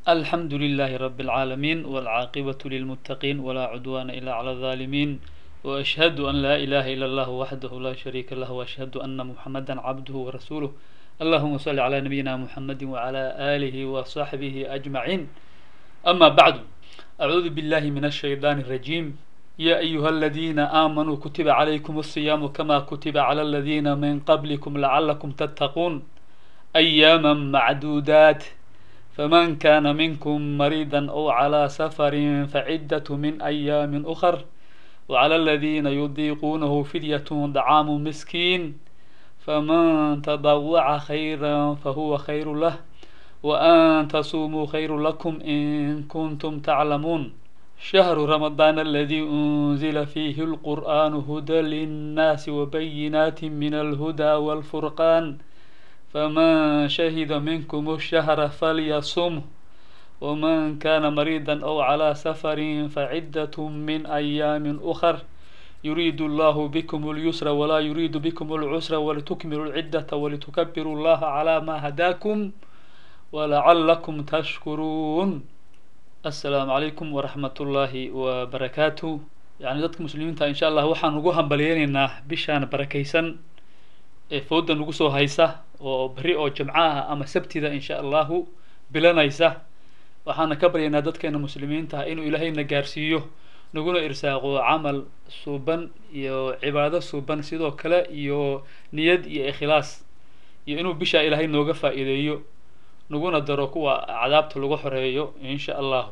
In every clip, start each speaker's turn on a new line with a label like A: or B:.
A: الحمد لله رب العالمين والعاقبة للمتقين ولا عدوان إلا على الظالمين وأشهد أن لا إله إلا الله وحده لا شريك له وأشهد أن محمدا عبده ورسوله اللهم صل على نبينا محمد وعلى آله وصحبه أجمعين أما بعد أعوذ بالله من الشيطان الرجيم يا أيها الذين آمنوا كتب عليكم الصيام كما كتب على الذين من قبلكم لعلكم تتقون أياما معدودات فمن كان منكم مريضا أو على سفر فعدة من أيام أخر وعلى الذين يضيقونه فدية دعام مسكين فمن تضوع خيرا فهو خير له وأن تصوموا خير لكم إن كنتم تعلمون شهر رمضان الذي أنزل فيه القرآن هدى للناس وبينات من الهدى والفرقان فمن شهد منكم الشهر فليصمه ومن كان مريضا أو على سفر فعدة من أيام أخر يريد الله بكم اليسر ولا يريد بكم العسر ولتكملوا العدة ولتكبروا الله على ما هداكم ولعلكم تشكرون السلام عليكم ورحمة الله وبركاته يعني dadka muslimiinta insha allah waxaan ugu hambalyeynayna bishaan barakaysan ee fooda nagu soo haysa oo beri oo jimco ah ama sabtida insha allahu bilanaysa waxaana ka baryaynaa dadkeena muslimiinta inuu ilaahayna gaarsiiyo naguna irsaaqo camal suuban iyo cibaado suuban sidoo kale iyo niyad iyo ikhlaas iyo inuu bishaa ilaahay nooga faa'iideeyo naguna daro kuwa cadaabta lagu xoreeyo insha allahu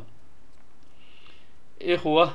A: ikhwa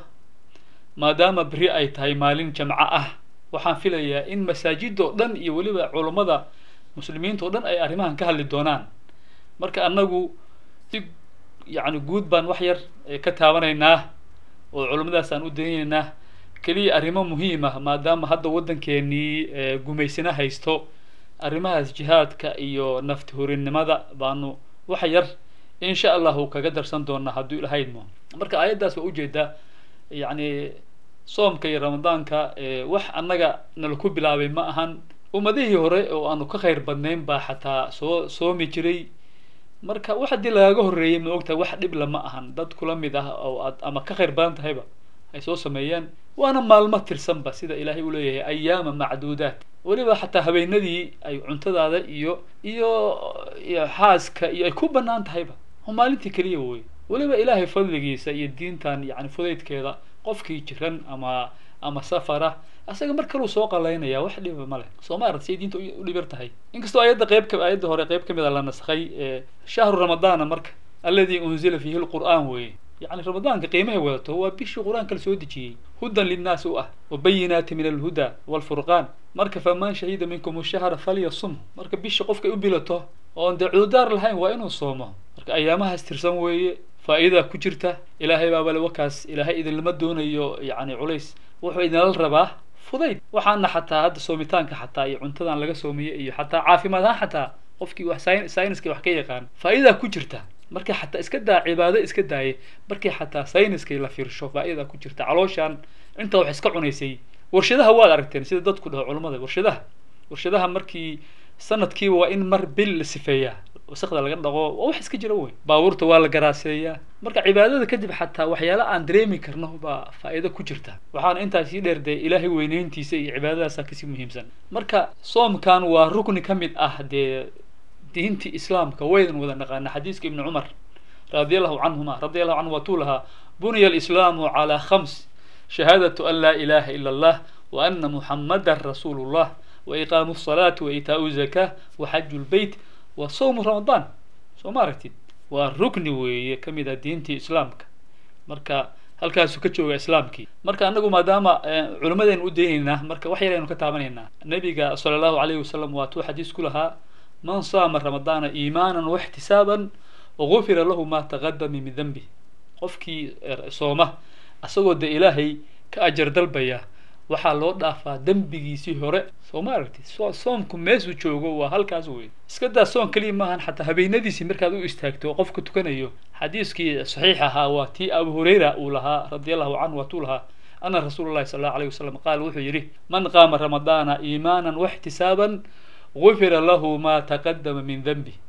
A: maadaama beri ay tahay maalin jamco ah waxaan filayaa in masaajida oo dhan iyo weliba culummada muslimiinta oo dhan ay arrimahan ka hadli doonaan marka annagu si yacni guud baan wax yar ka taabanaynaa oo culummadaas aan u daynaynaa keliya arrimo muhiim ah maadaama hadda waddankeenii gumaysana haysto arrimahaas jihaadka iyo nafti horinimada baanu wax yar insha allahu kaga darsan doonaa hadduu ilahaydmo marka aayaddaas waa ujeedaa yacni soomka iyo ramadaanka wax annaga nala ku bilaabay ma ahan ummadihii hore oo aanu ka khayr badnayn baa xataa soo soomi jiray marka wax haddii lagaga horreeyey ma ogtahay wax dhibla ma ahan dad kula mid ah oo aad ama ka khayr badan tahayba ay soo sameeyaan waana maalmo tirsanba sida ilaahay uu leeyahay ayaama macduudaat weliba xataa habeenadii ay cuntadaada iyo iyo iyo xaaska iyo ay ku banaan tahayba oo maalintii keliya wey weliba ilaahay fadligiisa iyo diintan yani fudaydkeeda qofkii jiran ama ama safara asaga mar kaleu soo qalaynaya wax dhiba ma leh soo ma arad say diinta u dhibir tahay inkastoo ayadda qeyb ka ayadda hore qeyb kamid a la naskhay shahru ramadaana marka alladii unzila fiihi lqur'aan weye yani ramadaanka qiimahay wadato waa bishii qur-aanka la soo dejiyey hudan linnaasi u ah wabayinaati min alhuda walfurqaan marka faman shahida minkum shahra falyasum marka bisha qofkay u bilato oon dee cududaar lahayn waa inuu soomo marka ayaamahaas tirsan weeye faa'iidaa ku jirta ilaahay baabale wakaas ilaahay idinlama doonayo yani culays wuxuu idinla rabaa fudayd waxaana xataa hadda soomitaanka xataa iyo cuntadan laga soomiye iyo xataa caafimaad ahaan xataa qofkii wax sayniska wax ka yaqaan faa'iidaa ku jirta markii xataa iska daa cibaado iska daaye markii xataa sayniskay la fiirsho faa'idaa ku jirta calooshaan inta wax iska cunaysay warshadaha waad aragteen sida dadku dhaho culammada warshadaha warshadaha markii sanadkiiba waa in mar bil la sifeeyaa wasaqda laga dhaqo waa wax iska jira wey baabuurta waa la garaaseeyaa marka cibaadada kadib xataa waxyaala aan dareemi karno baa faa'iido ku jirta waxaana intaas sii dheer dee ilaahay weyneyntiisa iyo cibaadadaasa kasii muhiimsan marka soomkan waa rukni ka mid ah dee diintii islaamka waydan wada naqaana xadiiska ibni cumar radi allahu canhuma radi allahu canhu waatuu lahaa buniya alislaamu calaa khams shahaadatu an laa ilaha ila allah wa ana muxamadan rasuulu llah wa iqaamu salaati wa itaau zakaa wa xaju lbeyt wa sawmu ramadaan soo ma aragtid waa rukni weeye ka mid ah diintii islaamka marka halkaasuu ka jooga islaamkii marka anagu maadaama culimmadaynu u daynaynaa marka wax yar aynu ka taabanaynaa nabiga sala allahu alayhi wasalam waatuu xadiis ku lahaa man saama ramadaana iimaanan waxtisaaban gufira lahu ma taqadama min denbi qofkii sooma asagoo de ilaahay ka ajar dalbaya waxaa loo dhaafaa dembigiisii hore soo ma aragtid soomku meesuu joogo waa halkaas wey iska daa soon keliya maahan xataa habeenadiisii markaad u istaagto oo qofka tukanayo xadiiskii saxiix ahaa waa tii abu hurayra uu lahaa radi allahu canhu waatuu lahaa ana rasuula llahi sala allahu alayh wasalam qaal wuxuu yidhi man qaama ramadaana iimaanan waxtisaaban gufira lahu ma taqadama min denbi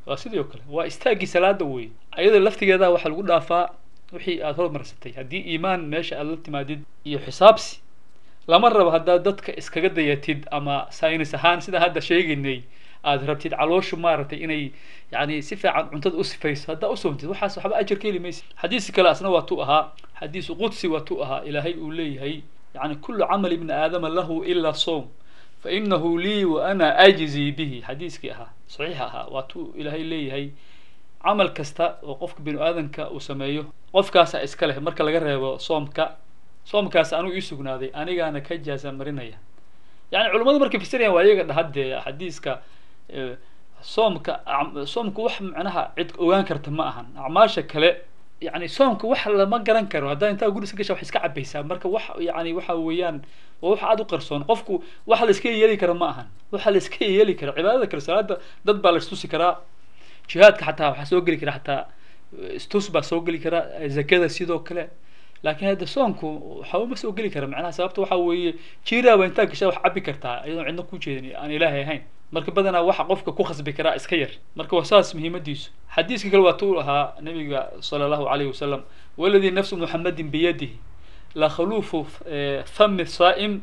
A: waa sidii oo kale waa istaaggii salaada wey ayada laftigeeda waxaa lagu dhaafaa wixii aada hormarsatay haddii iimaan meesha aada la timaadid iyo xisaabsi lama rabo haddaad dadka iskaga dayatid ama saynis ahaan sida hadda sheegaynay aada rabtid calooshu maaragtay inay yani si fiican cuntada u sifayso haddaa usoontid waxaas waxba ajar ka heli maysa xadiisi kale asna waa tu ahaa xadiisu qudsi waa tu ahaa ilaahay uu leeyahay yani kullu camal ibni aadama lahu ila soom fainahu lii wa ana ajzii bihi xadiiskii ahaa saxiix ahaa waa tu ilaahay leeyahay camal kasta oo qofka binu aadanka uu sameeyo qofkaasa iska leh marka laga reebo soomka soomkaas anuu ii sugnaaday anigaana ka jaasa marinaya yani culimmadu markay fasirayaan waa iyaga dhahadee xadiiska soomka soomka wax macnaha cid ogaan karta ma ahan acmaasha kale yani soomka wax lama garan karo haddaa intaa guri iska gasha wax iska cabaysaa marka wax yani waxa weeyaan waa wax aada u qarsoon qofku waxa la iska yeeli kara ma ahan waxa la iska yeeli kara cibaadada kale salaada dad baa la istusi karaa jihaadka xataa waxaa soo geli kara xataa istus baa soo geli kara zakada sidoo kale laakiin hadda soonku waxba ma soo geli kara macnaha sababta waxa weeye jiiraaba intaa gashaa wax cabi kartaa iyadoon cidna ku jeedin aan ilaahay ahayn marka badanaa waxa qofka ku khasbi karaa iska yar marka waa saas muhiimadiisu xadiiska kale waa tuu ahaa nabiga sala allahu alayhi wasalam waladii nafsu muxamadin biyadihi la khaluufu fami saa'im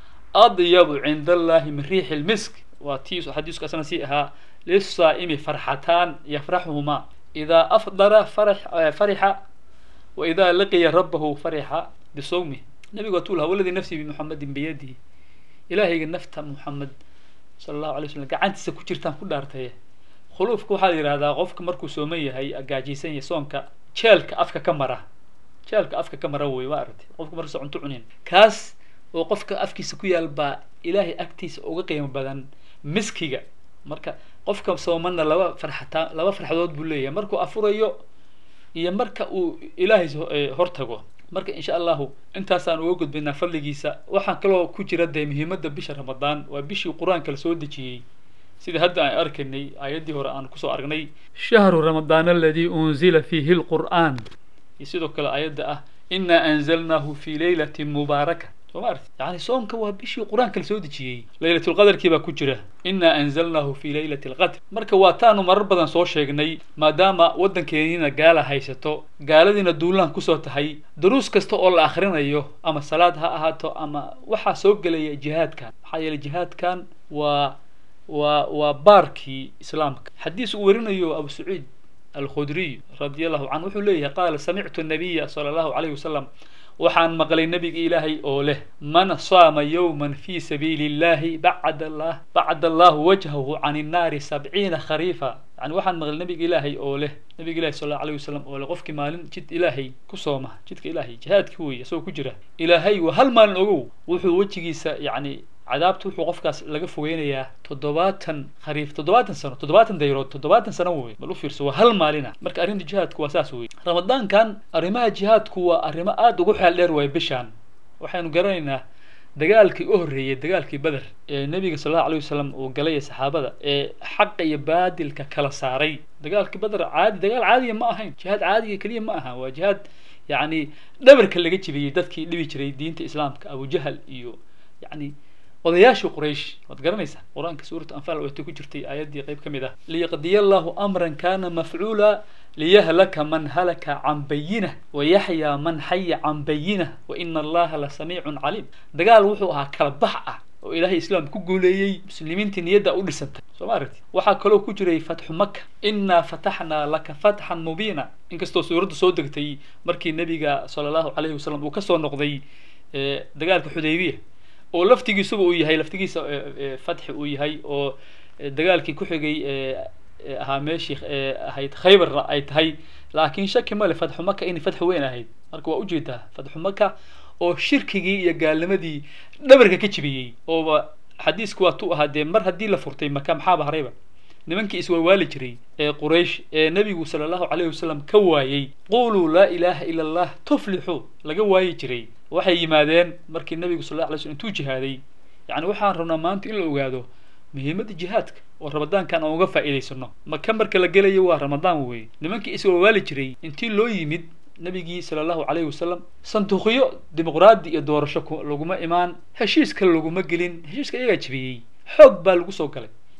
A: adyabu cinda allahi min riixi lmisk waa tii xadiisku asna sii ahaa lisaa'imi farxataan yafraxuhuma idaa afdara farixa وإذا لقي ربه فرح بصومه نبي قلت له والذي نفسي بمحمد بيده إلهي نفت محمد صلى الله عليه وسلم قعنت سكوتشرتان كل أرتيه خلوفك وحال هذا قفك مركو سومية هي أجاجيسين يسونك شالك أفك كمرة شالك أفك كمرة وي وارد قفك مركو سعنتو عنين كاس وقفك أفكي سكويا البا إلهي أكتيس أوقيم بدن مسكيga marka qofka soomana laba farxataan laba farxadood buu leeyahay markuu afurayo iyo marka uu ilaahay hortago marka insha allahu intaasaan uga gudbaynaa fadligiisa waxaan kaloo ku jira dee muhiimadda bisha ramadaan waa bishii qur-aanka la soo dejiyey sida hadda aan arkaynay aayaddii hore aan kusoo aragnay shahru ramadaan aladii unzila fiihi lqur'aan iyo sidoo kale aayadda ah inaa anzalnaahu fi laylatin mubaaraka soo ma arti yani soomka waa bishii qur-aanka la soo dejiyey laylatulqadarkii baa ku jira inaa anzalnaahu fi laylati alqadr marka waa taanu marar badan soo sheegnay maadaama waddankeeniina gaala haysato gaaladiina duulaan kusoo tahay duruus kasta oo la akhrinayo ama salaad ha ahaato ama waxaa soo gelaya jihaadkan maxaa yeeley jihaadkan waa waa waa baarkii islaamka xadiis uu warinayo abu saciid alkhudriy radi allahu canhu wuxuu leeyahay qaala samictu nabiya sala allahu alayhi wasalam waxaan maqlay nabiga ilaahay oo leh man saama yowman fi sabiili illahi bacad allah bacad allahu wajhahu can innaari sabciina khariifa yani waxaan maqlay nabiga ilaahay oo leh nabiga ilahi sal allahu alayh wasalam oo leh qofkii maalin jid ilaahay ku sooma jidka ilaahay jihaadki wey isagoo ku jira ilaahay waa hal maalin ogow wuxuu wejigiisa yani cadaabta wuxuu qofkaas laga fogeynayaa toddobaatan khariif toddobaatan sano toddobaatan dayrood toddobaatan sano wey bal u fiirso waa hal maalina marka arrinta jihaadku waa saas wey ramadaankan arrimaha jihaadku waa arrimo aada ugu xeel dheer waay bishaan waxaynu garanaynaa dagaalkii u horreeyey dagaalkii beder ee nebiga sal allahu alayh wasalam uu galay saxaabada ee xaqa iyo baadilka kala saaray dagaalkii beder caadi dagaal caadiya ma ahayn jihaad caadiga keliya ma aha waa jihaad yacni dhabarka laga jibiyey dadkii dhibi jiray diinta islaamka abujahal iyo yacni odayaashii quraysh waad garanaysaa qur-aanka suuratu anfaal waatay ku jirtay aayaddii qayb ka mid ah liyaqdiya allahu amran kana mafcuula liyahlaka man halaka can bayinah wayaxyaa man xaya can bayinah waina allaha la samiicun caliim dagaal wuxuu ahaa kala bax ah oo ilaahay islaam ku guuleeyey muslimiintii niyadda u dhisantay soo ma aragti waxaa kaloo ku jiray fatxu maka inaa fataxnaa laka fatxan mubiina inkastoo suuradda soo degtay markii nabiga sala allahu alayhi wasalam uu kasoo noqday dagaalka xudaybiya oo laftigiisuba uu yahay laftigiisa fatxi uu yahay oo dagaalkii ku xigay ahaa meeshii ahayd khaybarna ay tahay laakiin shaki male fatxu maka inay fatxi weyn ahayd marka waa ujeedaa fatxu maka oo shirkigii iyo gaalnimadii dhabarka ka jibiyey ooba xadiisku waa tu ahaa dee mar haddii la furtay maka maxaaba harayba nimankii iswalwaali jiray ee quraysh ee nebigu sala allahu calayhi wasalam ka waayey quluu laa ilaaha ila allah tuflixuu laga waayi jiray waxay yimaadeen markii nebigu sal alla alay slm intuu jihaaday yacni waxaan rabnaa maanta in la ogaado muhiimadda jihaadka oo ramadaankan aan uga faa'iidaysano maka marka la gelayo waa ramadaan weeye nimankii iswalwaali jiray intii loo yimid nabigii sala allahu calayhi wasalam sanduuqyo dimuqraadi iyo doorasho laguma imaan heshiiska laguma gelin heshiiska iyagaa jibiyey xoog baa lagu soo galay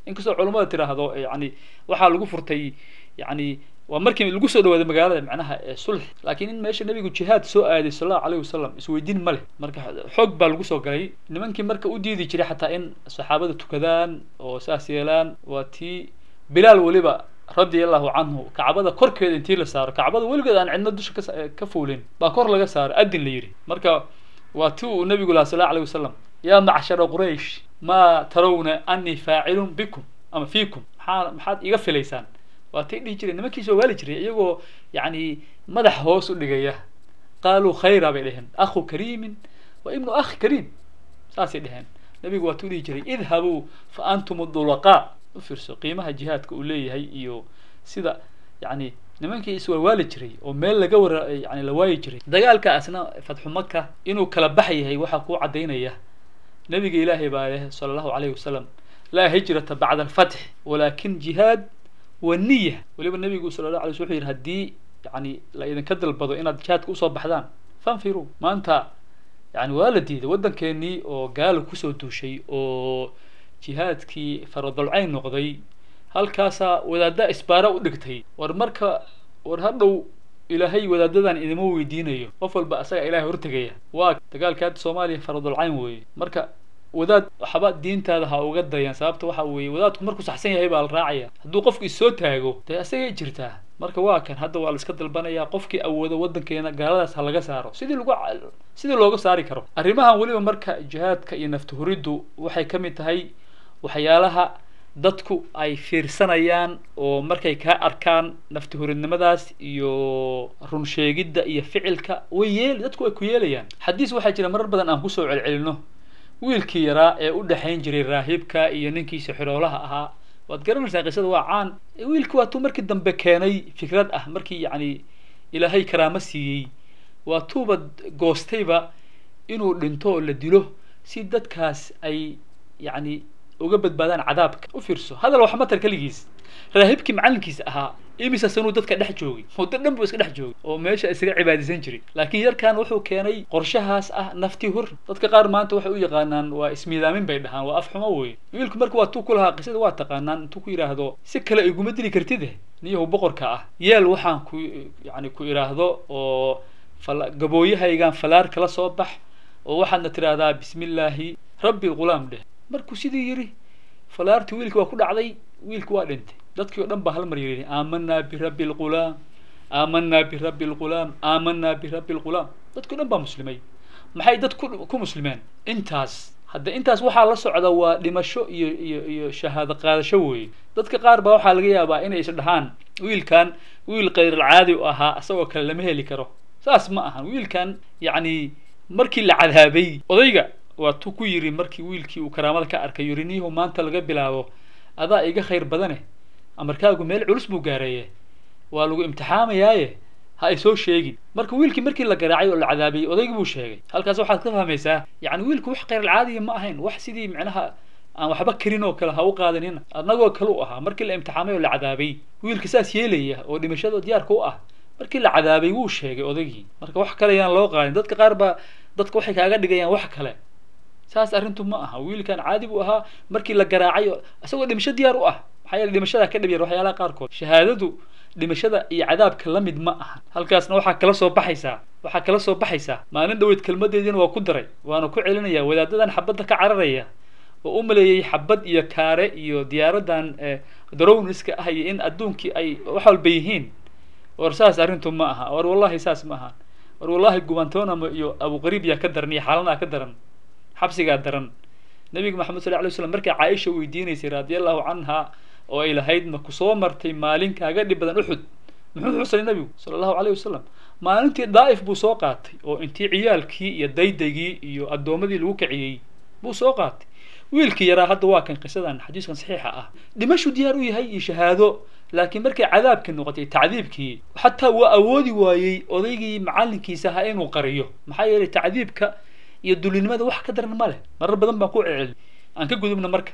A: inkastoo culummada tiraahdo yani waxaa lagu furtay yani waa markii lagu soo dhawaaday magaalada macnaha ee sulx laakiin in meesha nabigu jihaad soo aaday sal allahu alayhi wasalam isweydiin ma leh marka xoog baa lagu soo galay nimankii marka u diidi jiray xataa in saxaabada tukadaan oo saas yeelaan waa tii bilaal weliba radia allahu canhu kacbada korkeeda intii la saaro kacbada weligeed aan cidna dusha ka ka fuulin baa kor laga saaro adin la yidhi marka waa ti uu nabigu laha sal allahu alayhi wasalam yaa macshara quraysh maa tarawna anii faacilun bikum ama fiikum maxaa maxaad iga filaysaan waa tay dhihi jireen nimankii soo waali jiray iyagoo yani madax hoos u dhigaya qaaluu khayra bay dheheen akhu kariimin wa ibnu akhi kariim saasay dheheen nabigu waa tuu dhihi jiray idhabuu fa antum dulaqaa u fiirso qiimaha jihaadka uu leeyahay iyo sida yani nimankii iswalwaali jiray oo meel laga wara yani la waayi jiray dagaalkaasna fatxu maka inuu kala bax yahay waxaa kuu cadaynaya nabiga ilaahay baa leh sala allahu alayhi wasalam laa hijrata bacda alfatx walakin jihaad waniya weliba nabigu sala la alay sl wuxuu yidhi haddii yani la idinka dalbado inaad jihaadka usoo baxdaan fanfiruu maanta yani waa la diiday waddankeenii oo gaala kusoo duushay oo jihaadkii faradolcayn noqday halkaasaa wadaadda isbaara u dhigtay war marka war hadhow ilaahay wadaadadan idima weydiinayo qof walba asaga ilahay hortegaya waa dagaalka hadda soomaaliya faradolcayn weeye marka wadaad waxba diintaada ha uga dayan sababta waxa weeye wadaadku markuu saxsan yahay baa la raacaya hadduu qofku issoo taago dee asagay jirtaa marka waa kan hadda waa la iska dalbanayaa qofkii awoodo waddankeena gaaladaas ha laga saaro sidii lagu sidii looga saari karo arrimahan weliba marka jihaadka iyo naftuhuriddu waxay ka mid tahay waxyaalaha dadku ay fiirsanayaan oo markay kaa arkaan naftihuridnimadaas iyo run sheegidda iyo ficilka way yeel dadku way ku yeelayaan xadiis waxaa jira marar badan aan kusoo celcelino wiilkii yaraa ee u dhexayn jiray raahibka iyo ninkiisa xiroolaha ahaa waad garanaysaa qisada waa caan wiilki waa tuu markii dambe keenay fikrad ah markii yacni ilaahay karaamo siiyey waa tuuba goostayba inuu dhinto oo la dilo si dadkaas ay yacni uga badbaadaan cadaabka u fiirso hadal wax matar keligiis raahibkii macalinkiisa ahaa imisa sanuu dadka dhex joogay muddo dhan buu iska dhex joogay oo meesha isaga cibaadaysan jiray laakiin yarkan wuxuu keenay qorshahaas ah nafti hur dadka qaar maanta waxay u yaqaanaan waa ismiidaamin bay dhahaan waa af xumo wey wiilku marka waa tuu ku lahaa qisada waa taqaanaan intuu ku yidhaahdo si kale iguma dili kartide niyahu boqorka ah yeel waxaan ku yani ku idhaahdo oo fala gabooyahaygaan falaar kala soo bax oo waxaadna tidhaahdaa bismi illaahi rabbi lghulaam dheh markuu sidii yidhi falaartii wiilki waa ku dhacday wiilki waa dhintay dadkii o dhan baa hal mar yidhi aamanaa birabbi lghulaam aamanaa birabbi lghulaam aamanaa birabbi lghulaam dadkii o dhan baa muslimay maxay dad ku ku muslimeen intaas hadda intaas waxaa la socda waa dhimasho iyo iyo iyo shahaado qaadasho weeye dadka qaar baa waxaa laga yaabaa inay is dhahaan wiilkan wiil khayralcaadi u ahaa isagoo kale lama heli karo saas ma ahan wiilkan yacni markii la cadaabay odayga waa tu ku yidhi markii wiilkii uu karaamada ka arkay yidhi niyahu maanta laga bilaabo adaa iga khayr badane amarkaagu meel culus buu gaareeye waa lagu imtixaamayaaye ha ay soo sheegin marka wiilkii markii la garaacay oo la cadaabiyey odaygii buu sheegay halkaas waxaad ka fahmaysaa yacni wiilku wax khayralcaadiya ma ahayn wax sidii micnaha aan waxba karin oo kale ha u qaadanina annagoo kale u ahaa markii la imtixaamay oo la cadaabay wiilka saas yeelaya oo dhimashada diyaarka u ah markii la cadaabay wuu sheegay odaygii marka wax kale yaan loo qaadin dadka qaar baa dadka waxay kaaga dhigayaan wax kale saas arrintu ma aha wiilkan caadi buu ahaa markii la garaacay isagoo dhimasho diyaar u ah maxaa yeele dhimashadaa ka dhib yar waxyaalaha qaarkood shahaadadu dhimashada iyo cadaabka la mid ma aha halkaasna waxaa kala soo baxaysaa waxaa kala soo baxaysaa maalin dhaweyd kelmadeediina waa ku daray waana ku celinaya wadaadadan xabadda ka cararaya oo u maleeyey xabad iyo kaare iyo diyaaradan darowniska ah iyo in adduunkii ay wax walba yihiin war saas arrintu ma aha war wallahi saas ma aha war wallahi gubantonamo iyo abuqariib yaa ka daran iyo xaalanaa ka daran xabsigaa daran nabiga maxamed sal lay slam markay caaisha weydiinaysay radia allahu canha oo ay lahayd ma kusoo martay maalin kaaga dhib badan uxud muxuu xusay nabigu sala allahu alayh wasalam maalintii daa'if buu soo qaatay oo intii ciyaalkii iyo daydaygii iyo addoomadii lagu kiciyey buu soo qaatay wiilkii yaraa hadda waa kan qisadan xadiiskan saxiixa ah dhimashuu diyaar u yahay iyo shahaado laakiin markay cadaabkii noqotay tacdiibkii xataa waa awoodi waayey odaygii macalinkiisa ahaa inuu qariyo maxaa yeelay tacdiibka iyo dulinimada wax ka daran ma leh marar badan baan ku celceli aan ka gudubna marka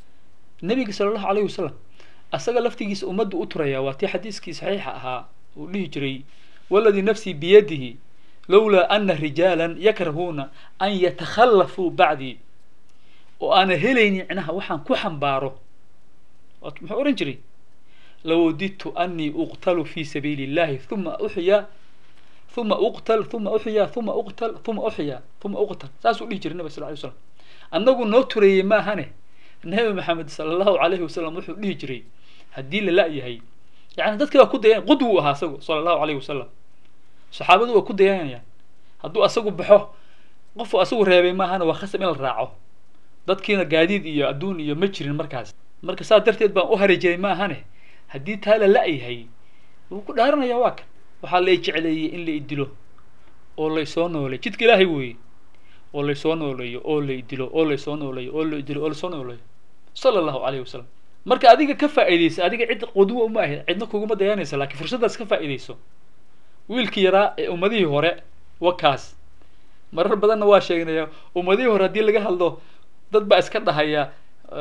A: nabiga sala allahu alayhi wasalam asaga laftigiisa ummaddu u turaya waa tii xadiiskii saxiixa ahaa uu dhihi jiray waladii nafsii biyadihi lowlaa ana rijaalan yakrahuuna an yatakhallafuu bacdii oo aana helaynin micnaha waxaan ku xambaaro muxuu ohan jiray lawadidtu anii uqtalu fi sabiili illahi uma uxya uma uqtal uma uxya uma uqtal uma uxya uma uqtal saasuu dhihi jiray nabig sal lay slam annagu noo tureeyey maahane nabi maxamed sala allahu alayhi wasalam wuxuu dhihi jiray haddii la la-yahay yani dadkii waa ku dayan qudwu ahaa asagu sala allahu alayhi wasalam saxaabadu waa ku dayanayaan hadduu asagu baxo qofu asagu reebay maahana waa khasab in la raaco dadkiina gaadiid iyo adduun iyo ma jirin markaas marka saas darteed baan u hari jiray maahane haddii taa la la-yahay wuu ku dhaaranaya waa kan waxaa la jecleeyey in la idilo oo laysoo nooleeyo jidka ilaahay weeye oo laysoo nooleeyo oo la idilo oo laysoo nooleeyo oo la idilo oo laysoo nooleeyo sala allahu alayhi wasalam marka adiga ka faa'iidaysa adiga cid qudwo uma ahayd cidna kuguma dayanaysa laakiin fursaddaas ka faa'iidayso wiilkii yaraa ee ummadihii hore wakaas marar badanna waa sheegnaya ummadihii hore haddii laga hadlo dad baa iska dhahaya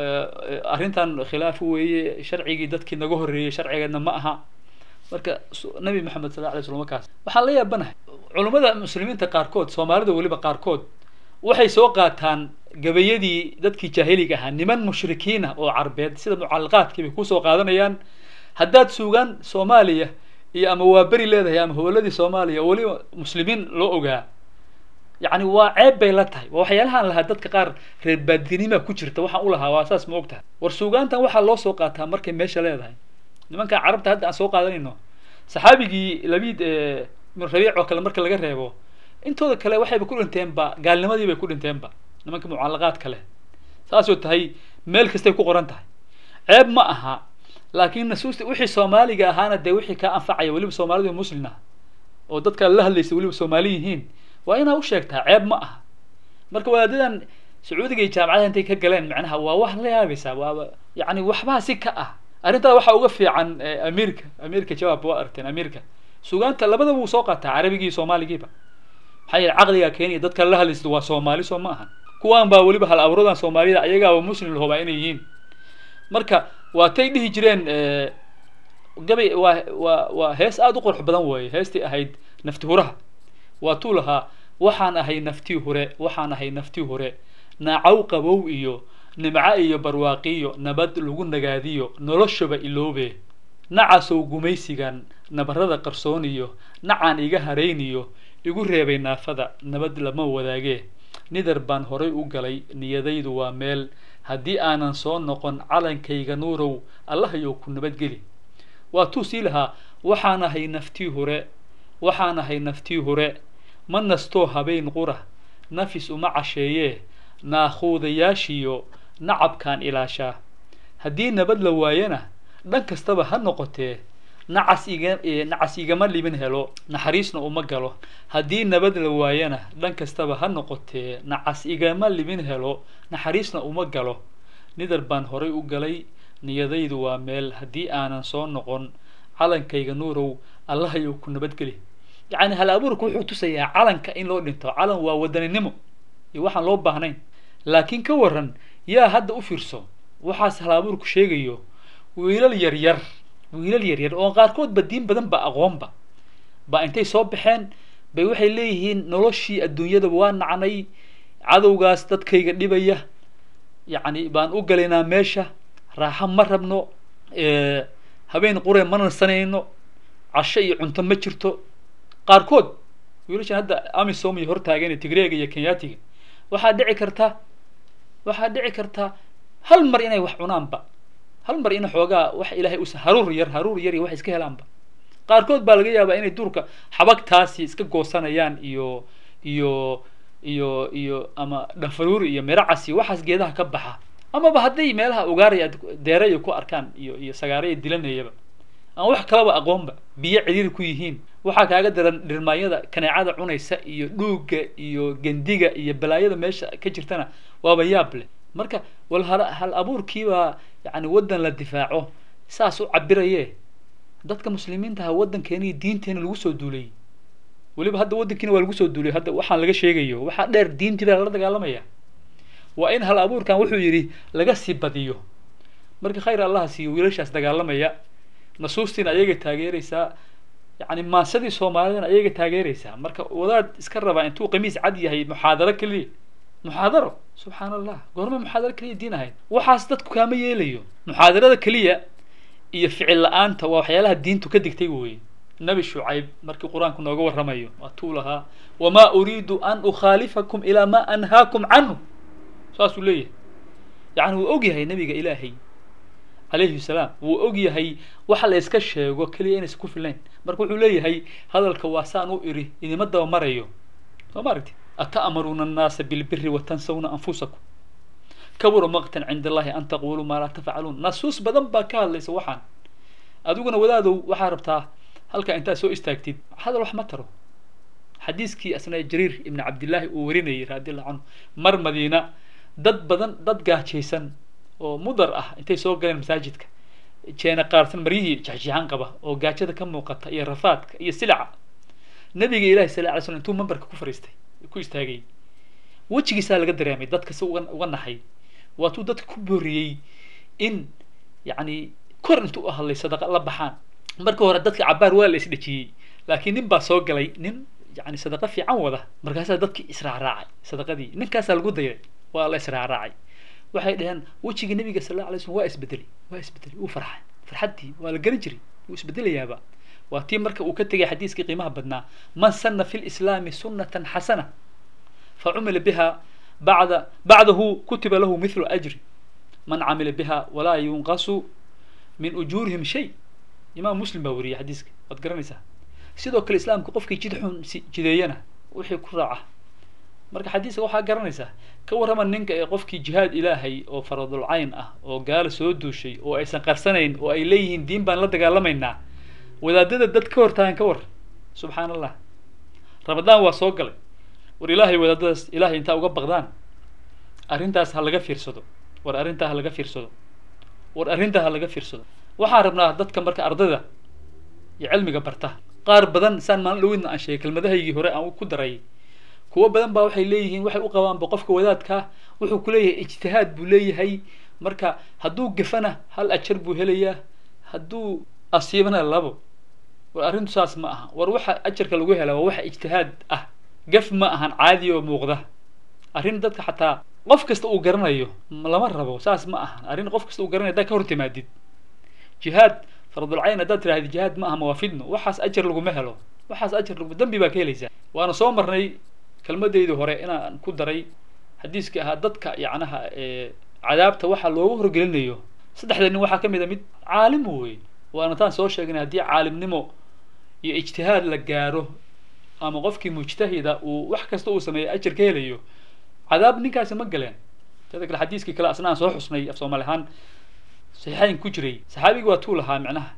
A: arrintan khilaaf weeye sharcigii dadkii naga horreeyey sharcigeedna ma aha marka nabi maxamed sal alay slam wakaas waxaan la yaabanahay culummada muslimiinta qaarkood soomaalida weliba qaarkood waxay soo qaataan gabayadii dadkii jaahiliga ahaa niman mushrikiina oo carbeed sida mucalaqaadkii bay kusoo qaadanayaan haddaad suugaan soomaaliya iyo ama waa beri leedahay ama hoboladii soomaaliya oo weliba muslimiin loo ogaa yacni waa ceeb bay la tahay waa waxyaalahaan lahaa dadka qaar reer baadinima ku jirta waxaan u lahaa waa saas ma og tahay war suugaantan waxaa loo soo qaataa markay meesha leedahay nimankan carabta hadda aan soo qaadanayno saxaabigii labiid rabiic oo kale marka laga reebo intooda kale waxayba ku dhinteenba gaalnimadii bay ku dhinteenba nimanka mucalaqaad kale saasoo tahay meel kastay ku qoran tahay ceeb ma aha laakiin nasuusta wixii soomaaliga ahaana dee wixii kaa anfacaya weliba soomaalidu muslim ah oo dadka la hadlaysa weliba soomaali yihiin waa inaa u sheegtaa ceeb ma aha marka wadaadadan sacuudiga iyo jaamacadaha intay ka galeen macnaha waa wax la yaabaysaa waaba yani waxbaa si ka ah arrintaa waxaa uga fiican amiirka amiirka jawaab waa aragteen amiirka sugaanta labadaba wuu soo qaataa carabigii iyo soomaaligiiba maxaa yeele caqligaa keenaya dadka la hadlaysa waa soomaali soo ma ahan kuwaan baa weliba hal abuuradan soomaalida ayagaaba muslim lahobaa inay yihiin marka waatay dhihi jireen gabay waa waa waa hees aada u qurux badan weeye heestii ahayd nafti huraha waa tuu lahaa waxaan ahay naftii hure waxaan ahay naftii hure naacaw qabow iyo nimco iyo barwaaqiyo nabad lagu nagaadiyo noloshaba iloobe nacasow gumaysigan nabarada qarsooniyo nacaan iga harayniyo igu reebay naafada nabad lama wadaagee nidar baan horay u galay niyadaydu waa meel haddii aanan soo noqon calankayga nuurow allahayow ku nabadgeli waa tuu sii lahaa waxaan ahay naftii hure waxaan ahay naftii hure ma nastoo habeen qura nafis uma casheeyee naakhuudayaashiyo nacabkaan ilaashaa haddii nabad la waayana dhan kastaba ha noqotee nacas iga nacas igama libin helo naxariisna uma galo haddii nabad la waayana dhan kastaba ha noqotee nacas igama libin helo naxariisna uma galo nidar baan horay u galay niyadaydu waa meel haddii aanan soo noqon calankayga nuurow allahayow ku nabadgeli yacni hal abuurka wuxuu tusayaa calanka in loo dhinto calan waa wadaninimo iyo waxaan loo baahnayn laakiin ka waran yaa hadda u fiirso waxaas hal abuurku sheegayo wiilal yaryar wiilal yaryar oo qaarkoodba diin badan ba aqoonba ba intay soo baxeen bay waxay leeyihiin noloshii adduunyada waa nacnay cadowgaas dadkayga dhibaya yacni baan u galaynaa meesha raaxo ma rabno habeen qure ma nasanayno casho iyo cunto ma jirto qaarkood wiilashan hadda amisom iyo hortaagan tigreega iyo kenyatiga waxaa dhici karta waxaa dhici karta hal mar inay wax cunaanba hal mar ina xoogaa wax ilaahay us haruur yar haruur yar iyo wax iska helaanba qaarkood baa laga yaabaa inay duurka xabagtaasi iska goosanayaan iyo iyo iyo iyo ama dhafaruur iyo miracas iyo waxaas geedaha ka baxa amaba hadday meelaha ugaaraya deeraya ku arkaan iyo iyo sagaaraya dilanayaba aan wax kalaba aqoonba biyo cidhiiri ku yihiin waxaa kaaga daran dhirmaayada kaneecada cunaysa iyo dhuugga iyo gendiga iyo balaayada meesha ka jirtana waaba yaab leh marka wal hal hal abuurkiibaa yani waddan la difaaco saas u cabiraye dadka muslimiintaha waddankeena iyo diinteena lagu soo duulay weliba hadda waddankiina waa lagu soo duulay hadda waxaan laga sheegayo waxaa dheer diintii baa lala dagaalamaya waa in hal abuurkan wuxuu yidhi laga sii badiyo marka khayr allaha siiyo wiilashaas dagaalamaya nasuustiina ayaga taageeraysaa yani maasadii soomaalidana ayaga taageeraysaa marka wadaad iska rabaa intuu qamiis cad yahay muxaadaro keliya muxaadaro subxaan allah goorma muxaadaro keliya diin ahayd waxaas dadku kaama yeelayo muxaadarada keliya iyo ficil la-aanta waa waxyaalaha diintu ka digtay weye nabi shucayb markii qur-aanku nooga warramayo waatuu lahaa wamaa uriidu an ukhaalifakum ilaa ma anhaakum canhu saasuu leeyahay yani wuu og yahay nabiga ilaahay calayhi salaam wuu og yahay waxa la iska sheego keliya inaysan ku filnayn marka wuxuu leeyahay hadalka waa saan u iri idima daba marayo soo ma aragti ata'maruuna annaasa bilbiri watansawna anfusakum kabura maqtan cinda allahi an taquluu maa laa tafcaluun nasuus badan baa ka hadlaysa waxaan adiguna wadaadow waxaa rabtaa halkaa intaad soo istaagtid hadal wax ma taro xadiiskii asna jariir ibni cabdillaahi uu warinayay radi allahu canhu mar madiina dad badan dad gaajaysan oo mudar ah intay soo galeen masaajidka jeena qaarsan maryihii jexjeexan qaba oo gaajada ka muuqata iyo rafaadka iyo silaca nabiga ilahi sal alay slam intuu mambarka ku fariistay ku istaagay wejigiisaa laga dareemay dadka si uga uga naxay waatuu dadka ku booriyey in yacni kor intuu u hadlay sadaqa la baxaan marka hore dadka cabaar waa la isdhejiyey laakiin nin baa soo galay nin yani sadaqa fiican wada markaasaa dadkii israacraacay sadaqadii ninkaasaa lagu dayray waa la israacraacay waxay dhaheen wejiga nabiga sal alla alay slm waa isbedelay waa isbedelay wuu farxay farxaddii waa la garan jiray wuu isbedelayaaba waa tii marka uu ka tegay xadiiskii qiimaha badnaa man sana fi lislaami sunnatan xasana fa cumila biha bacda bacdahu kutiba lahu mithlu ajri man camila biha walaa yunqasu min ujuurihim shay imaam muslim baa wariyay xadiiska waad garanaysaa sidoo kale islaamka qofkii jid xun si jideeyana wixii ku raaca marka xadiiska waxaa garanaysaa ka warrama ninka ee qofkii jihaad ilaahay oo faradul cayn ah oo gaalo soo duushay oo aysan qarsanayn oo ay leeyihiin diin baan la dagaalamaynaa wadaadada dad ka hortaagan ka war subxaan allah ramadaan waa soo galay war ilaahay wadaadadaas ilaahay intaa uga baqdaan arrintaas ha laga fiirsado war arrintaa ha laga fiirsado war arrintaa ha laga fiirsado waxaan rabnaa dadka marka ardayda iyo cilmiga barta qaar badan saan maalin dhawidna aan sheegay kelmadahaygii hore aan ku daray kuwo badan baa waxay leeyihiin waxay u qabaanba qofka wadaadkaa wuxuu ku leeyahay ijtihaad buu leeyahay marka hadduu gafana hal ajar buu helayaa hadduu asiibana labo war arrintu saas ma aha war waxa ajarka lagu helaa waa waxa ijtihaad ah gaf ma ahan caadi oo muuqda arrin dadka xataa qof kasta uu garanayo lama rabo saas ma ahan arrin qof kasta uu garanayo haddaad ka hor timaadid jihaad faradulcayn haddaad tirahdid jihaad ma aha mawaafidno waxaas ajar laguma helo waxaas ajar lagu dambi baa ka helaysaa waana soo marnay kelmadeydii hore inaan ku daray xadiiskii ahaa dadka yacnaha cadaabta waxaa loogu horgelinayo saddexda nin waxaa ka mid a mid caalim wey waana taan soo sheegnay haddii caalimnimo iyo ijtihaad la gaaro ama qofkii mujtahida uu wax kasta uu sameeyo ajar ka helayo cadaab ninkaasi ma galeen teda kale xadiiskii kale asna aan soo xusnay af soomaali ahaan saxiixayn ku jiray saxaabigi waa tuu lahaa micnaha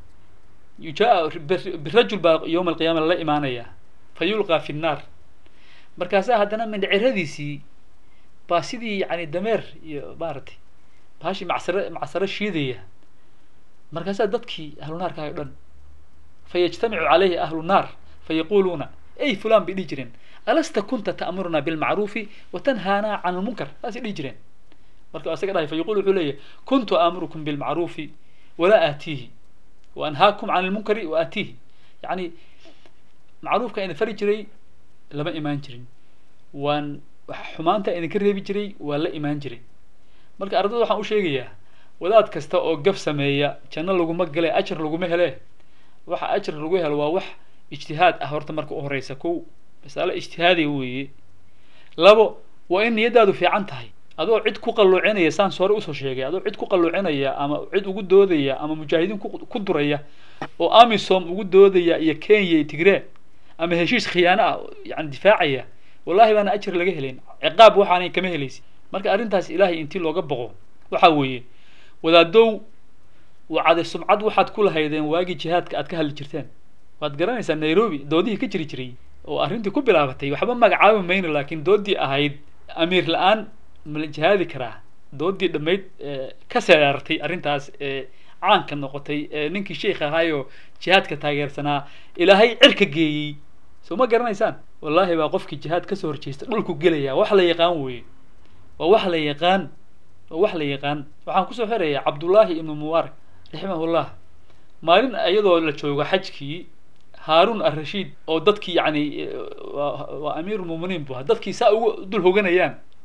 A: yujaa birajul baa yowma alqiyaama lala imaanaya fa yulqaa fi nnaar markaasaa haddana mindhiciradiisii baa sidii yani dameer iyo maaragtay bahashi macsare macsaro shiidaya markaasaa dadkii ahlu naarka o dhan fa yajtamicu calayhi ahlu nnaar fa yaquluuna ey fulan bay dhihi jireen alasta kunta ta'muruna bilmacruufi wa tanhaana can lmunkar saasay dhihi jireen marka isaga dhahay fa yaqul wuxuu leeyahy kuntu aamurukum bilmacruufi walaa aatiihi wa anhaakum can lmunkari wa aatiihi yani macruufka idin fari jiray lama imaan jirin waan xumaanta idinka reebi jiray waa la imaan jiray marka ardayda waxaan u sheegayaa wadaad kasta oo gaf sameeya janno laguma gale ajar laguma hele waxa ajar lagu helo waa wax ijtihaad ah horta marka u horeysa kow masale ijtihaadiya weeye labo waa in niyadaadu fiican tahay adoo cid ku qalluucinaya saan hore usoo sheegay adoo cid ku qalluucinaya ama cid ugu doodaya ama mujaahidiin ku duraya oo amisom ugu doodaya iyo kenya iyo tigree ama heshiis khiyaano ah yani difaacaya wallahi baana ajar laga helayn ciqaab waxaanay kama helaysi marka arrintaas ilaahay intii looga boqo waxa weeye wadaadow wacade sumcad waxaad ku lahaydeen waagii jihaadka aad ka hadli jirteen waad garanaysaa nairobi doodihii ka jiri jiray oo arrintii ku bilaabatay waxba magacaabi mayno laakiin doodii ahayd amiir la-aan mala jihaadi karaa doodii dhammayd ka seerartay arrintaas ee caanka noqotay ee ninkii sheikh ahaayoo jihaadka taageersanaa ilaahay cirka geeyey soo ma garanaysaan wallaahi baa qofkii jihaad kasoo horjeesta dhulku gelaya wax la yaqaan weye waa wax la yaqaan waa wax la yaqaan waxaan kusoo xirayaa cabdullaahi ibnu mubaarak raximahullah maalin iyadoo la joogo xajkii haaruun arashiid oo dadkii yani waa amiirulmuminiin bu dadkii saa ugu dul hoganayaan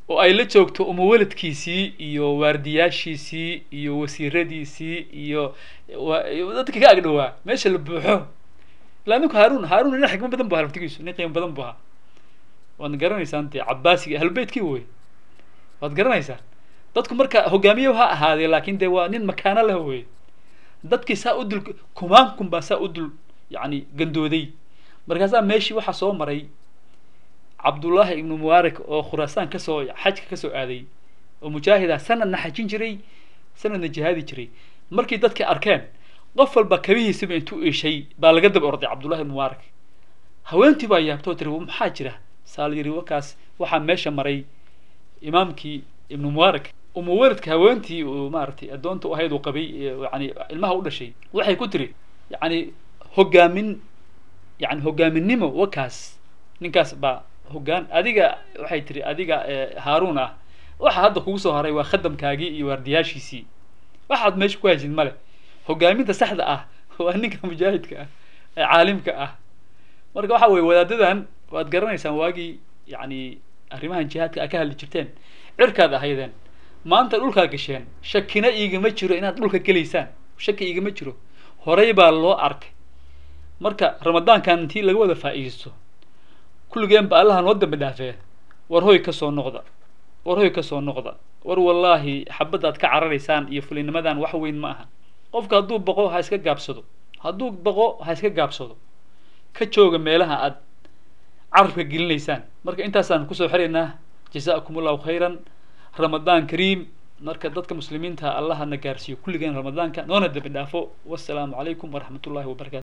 A: oo ay la joogto umuwaladkiisii iyo waardiyaashiisii iyo wasiiradiisii iyo wa- dadka ka agdhowaa meesha la buuxo ilaa ninku haaruun haaruun nin xikmo badan bu ahaa laftigiisu nin qiimo badan bu ahaa waad garanaysaan dee cabaasiga ahlubeytkii wey waad garanaysaan dadku marka hogaamiye ha ahaadee laakin dee waa nin makaano leh wey dadkii saa u dul kumaankun baa saa u dul yani gandooday markaasaa meeshii waxaa soo maray cabdullaahi ibnu mubaarak oo khuraasaan kasoo xajka kasoo aaday oo mujaahida sanadna xajin jiray sanadna jihaadi jiray markii dadkii arkeen qof walba kabihiisiba intuu iishay baa laga daba orday cabdullahi ibnu mubaarak haweentii baa yaabtoo tiri maxaa jira saal yiri wakaas waxaa meesha maray imaamkii ibnu mubaarak umuwaladka haweentii uu maaragtay addoonta u ahayd uu qabay ee yani ilmaha u dhashay waxay ku tiri yani hogaamin yani hogaaminimo wakaas ninkaas baa hogaan adiga waxay tiri adiga eh, haaruun ah waxa hadda kugu soo haray waa khadamkaagii iyo waardiyaashiisii waxaad meesha ku haysid male hogaaminta saxda ah waa ninka mujaahidka ah ee caalimka ah marka waxa weye wadaadadan waad garanaysaan waagii yani arrimahan jihaadka a ka hadli jirteen cirkaad ahaydeen maanta dhulkaa gasheen shakina iigama jiro inaad dhulka gelaysaan shaki iigama jiro horey baa loo arkay marka ramadaankan intii laga wada faa'iidaysto kulligeen ba allaha noo dambi dhaafee war hoy ka soo noqda war hoy ka soo noqda war wallaahi xabadaad ka cararaysaan iyo fulinimadan wax weyn ma aha qofka hadduu baqo ha iska gaabsado hadduu baqo ha iska gaabsado ka jooga meelaha aad carabka gelinaysaan marka intaasaan kusoo xiraynaa jazaakum allahu khayran ramadaan kariim marka dadka muslimiinta allahana gaarsiiyo kulligeen ramadaanka noona dambi dhaafo wassalaamu calaykum waraxmat ullahi wabarakatu